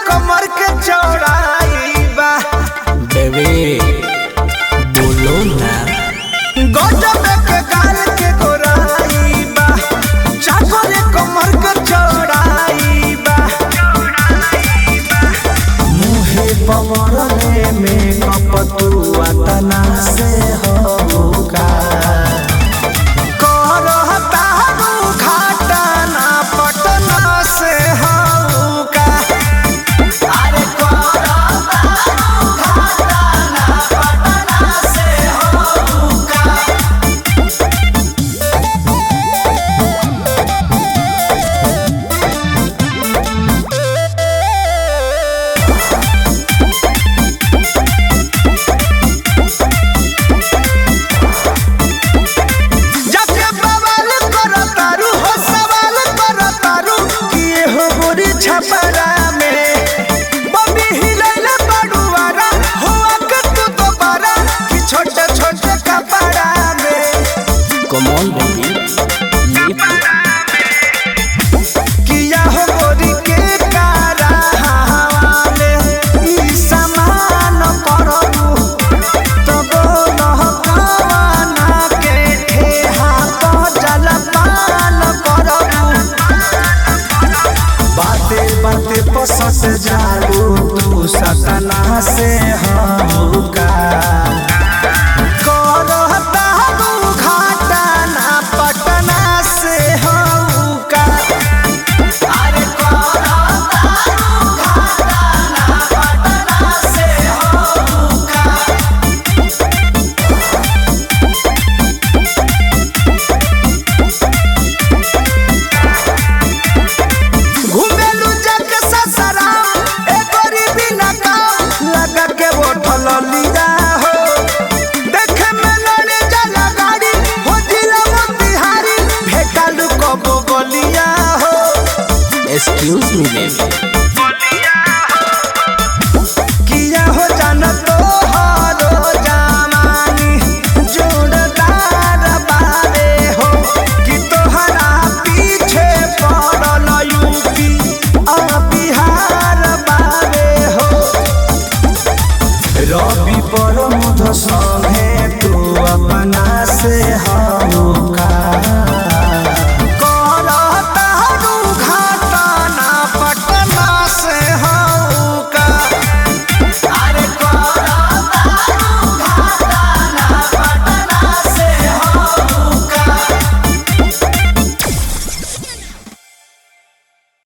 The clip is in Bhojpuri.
कमर के चौड़ाई बा बेबी बोलो ना गजब के गाल के गोराई बा चाकर कमर के चौड़ाई बा मुहे पवरले में कपतुआ तना से होगा करहता रू घाटा ना पटना से होगा अरे करहता रू घाटा ना पटना से होगा जाके बवाल करतारू हो सवाल करतारू किए हो गोरी छपरा में बबी हिलैले बड़ुआरा हो आके तू दोबारा कि छोटे छोटे कपड़ा में कमॉन बेबी किया हो गोरी के कारा हवाले ई समान करबू तब लहकाना के ठेहा तो जलपान करबू बाते बाते पसत जालू तू सतना से हमका करहता तू घाटा ना पटना से हमका अरे करहता तू घाटा ना पटना से हमका घुमेलू जग ससराम ए गरीबी न काम लगा के बोठल लिया हो देखे में लड़े जला गाड़ी हो जिला मोतिहारी भेटालू कबो गलिया हो एक्सक्यूज मी बेबी किया हो जान तो हारो जमानी जोड़दार बारे हो कि तोहरा पीछे पड़ल यूपी आ बिहार बारे हो रवि पर मुध